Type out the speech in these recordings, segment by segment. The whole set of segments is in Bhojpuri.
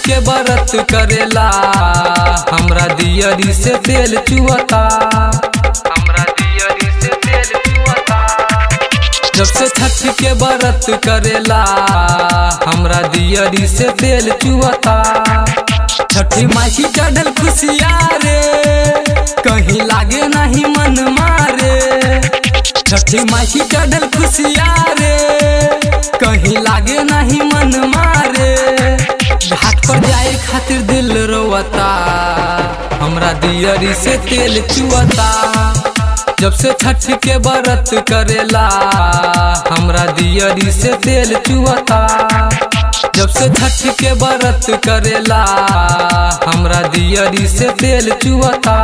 के बरत करेला हमरा दियरी से तेल चुअता हमरा दियरी से तेल चुअता जब से छठ के बरत करेला हमरा दियरी से तेल चुअता छठी माई की चढ़ल खुशिया रे कहीं लागे नहीं मन मारे छठी माई की चढ़ल खुशिया रे कहीं लागे नहीं मन मारे घाट पर जाए खातिर दिल रोवता हमरा दियरी से तेल चुअता जब से छठ के बरत करेला हमरा दियरी से तेल चुअता जब से छठ के बरत करेला हमरा दियरी से तेल चुअता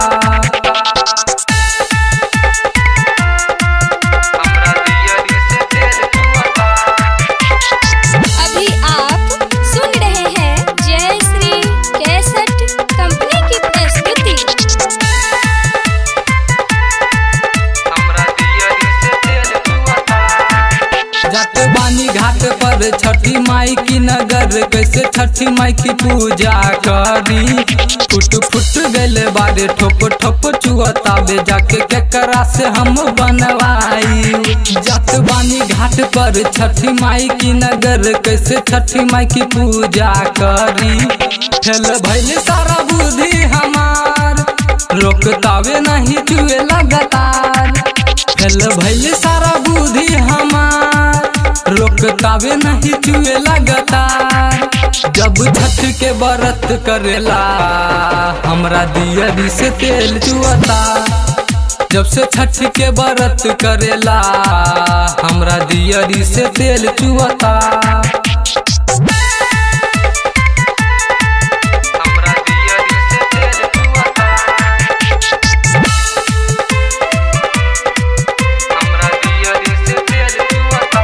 हमरा दियरी से तेल चुअता अभी आप सुन रहे हैं जय श्री कैसेट कंपनी की प्रस्तुति हमरा दियरी से तेल चुअता जाते बानी घाट पर छठी माई की नगर कैसे छठी माई की पूजा करी फुट फुट गले बारे ठोप ठोप चुअता बे जाके केकरा से हम बनवाई जात बानी घाट पर छठी माई की नगर कैसे छठी माई की पूजा करी फेल भैल सारा बुद्धि हमार रोकतावे नहीं चुए लगातार फेल भैल सारा बुद्धि हमार रोकतावे नहीं चुए लगातार जब छठ के बरत करेला हमरा दियरी से तेल चुअता जब से छठ के बरत करेला हमरा दियरी से तेल चुअता हमरा दियरी से तेल चुअता हमरा दियरी से तेल चुअता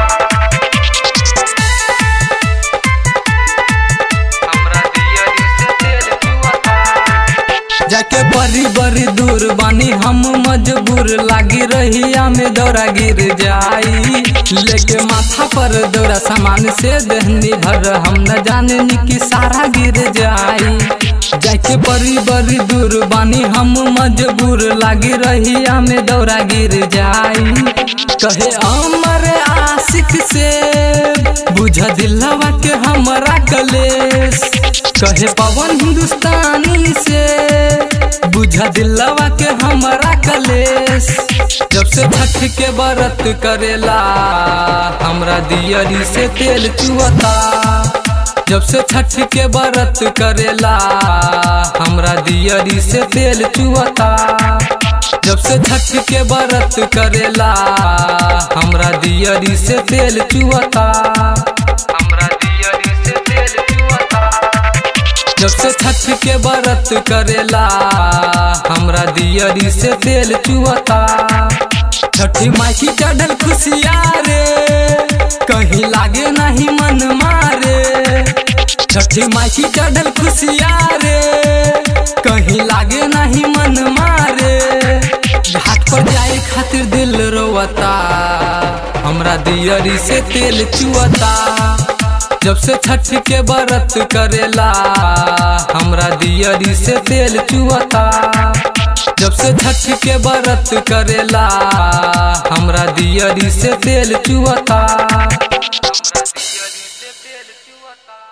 हमरा दियरी से तेल चुअता जाके बड़ी बड़ी दूर बानी हम मजबूर लागी रहिया में दौरा गिर जाई लेके माथा पर दौरा सामान से दहनी भर हम न जाने नी कि सारा गिर जाई जाके बड़ी बड़ी दूर बानी हम मजबूर लागी रहिया में दौरा गिर जाई कहे अमर आशिक से बुझ दिलवा के हमरा कलेश कहे पवन हिंदुस्तानी से बुझा दिलवा के हमरा कलेश जब से छठ के बरत करेला हमरा दियरी से तेल चुअता जब से छठ के बरत करेला हमरा दियरी से तेल चुअता जब से छठ के बरत करेला हमरा दियरी से तेल चुअता हमरा दियरी से तेल चुअता जब से छठ के बरत करेला हमरा दियरी से तेल चुअता छठी माई की चढ़ल खुशिया रे कहीं लागे नहीं मन मारे छठी माई की चढ़ल खुशिया रे कहीं लागे नहीं मन मारे घाट पर जाए खातिर दिल रोवता हमरा दियरी से तेल चुअता जब से छठ के बरत करेला हमरा दियरी से तेल चुअता जब से छठ के बरत करेला हमरा दियरी से तेल चुअता हमरा दियरी से तेल चुअता